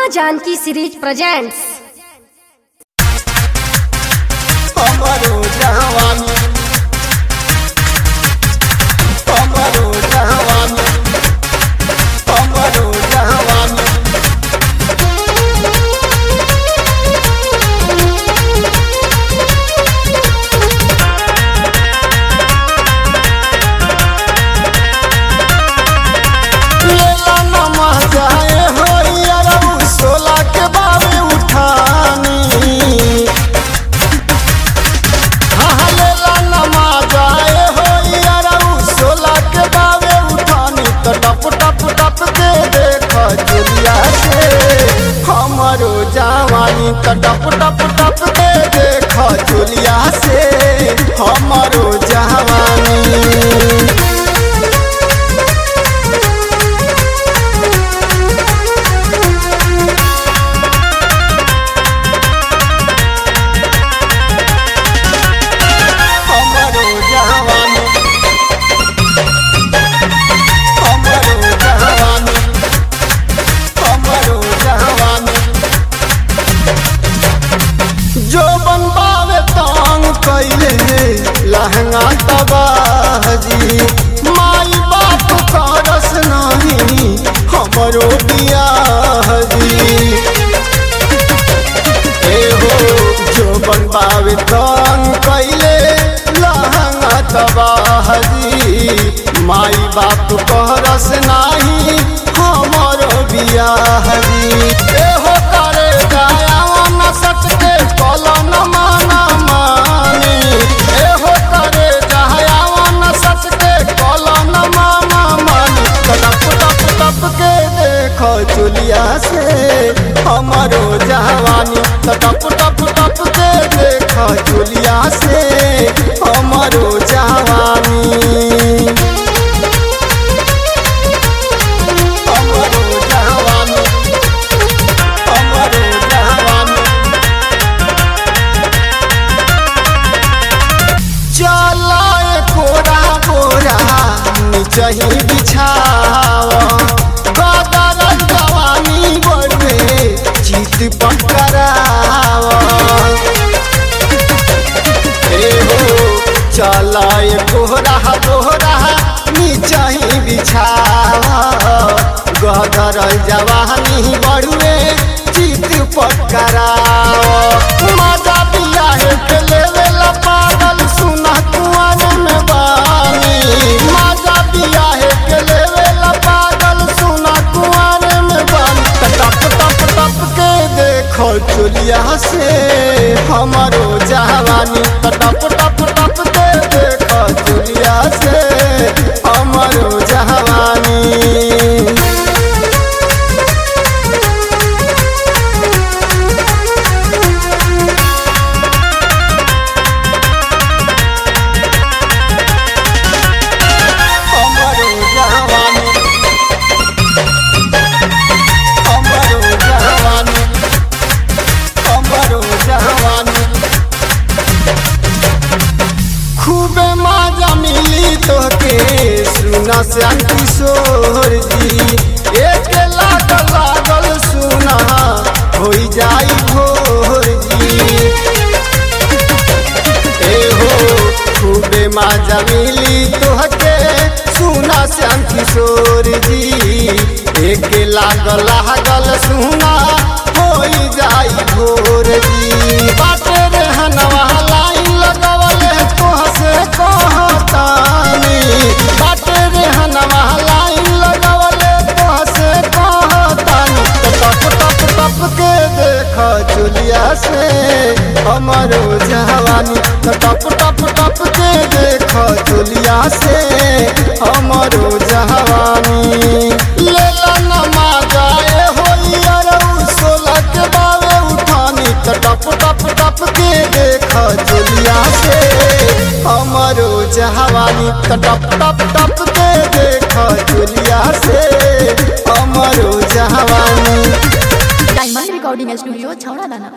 माँ Janaki series presents हमरो जवानी हमरो जवानी हमरो जवानी लेला नमा जाए होई अरऊ सोला के बाबे उठानी हाँ लेला नमा जाए होई अरऊ सोला के बाबे उठानी तो टप टप टप के देख चुलिया से हमरो जवानी तो टप टप टप के देख चुलिया से हमरो जवानी हमरो जवानी हमरो जवानी हमरो जवानी जो बनबावे तांग कैले लहंगा तबाजी माई बाप करस नहीं हमरो बियाहजी ए हो जो बनबावे तंग कैले लहंगा तबाहरी माई बाप कहरस नाही हमर बियाहरी ए हो करे जाया न सटके कलन माना मानी ए हो करे जाया न सटके कलन माना मानी टप टप टप के देख चुलिया से हमरो जवानी टप टप टप के देख चुलिया से हमरो जवानी हमरो जवानी हमरो जवानी चलाए कोरा कोरा निचही बिछावा गदर जवानी बढ़े चित पकड़ावा ए हो चलाए कोरा कोरा निचही बिछावा गदर जवानी बढ़े चित पकड़ावा मजा पिया है के लेवे ला पागल सुना कुआन में बानी मजा पिया है के लेवे ला पागल सुना कुआन में बानी त टप टप टप के देखो चुलिया से हमारो जवानी त टप टप टप के देखो चुलिया से हमारो जवानी हमरो जवानी हमरो जवानी हमरो जवानी खूबे मजा मिली तोके सुना श्याम किशोर जी एक लागल लागल सुना होई जाई भोर जी ए हो खूबे मजा मिली तोहके सुना श्याम किशोर जी एक लागल लागल सुना होई जाई भोर जी बाटे रे हनवा लाइन लगवले तोह से कहतानी बाटे रे हनवा लाइन लगवले तोह से कहतानी तो टप टप टप के देख चुलिया से हमरो जवानी तो टप टप टप के देख चुलिया से हमरो जवानी लेला नमा जाए होई अरऊ सोलह के बावे उठानी तो टप टप टप के देख चुलिया से हमरो जवानी तो टप टप टप के देख चुलिया से हमरो जवानी डायमंड रिकॉर्डिंग स्टूडियो छौड़ा दाना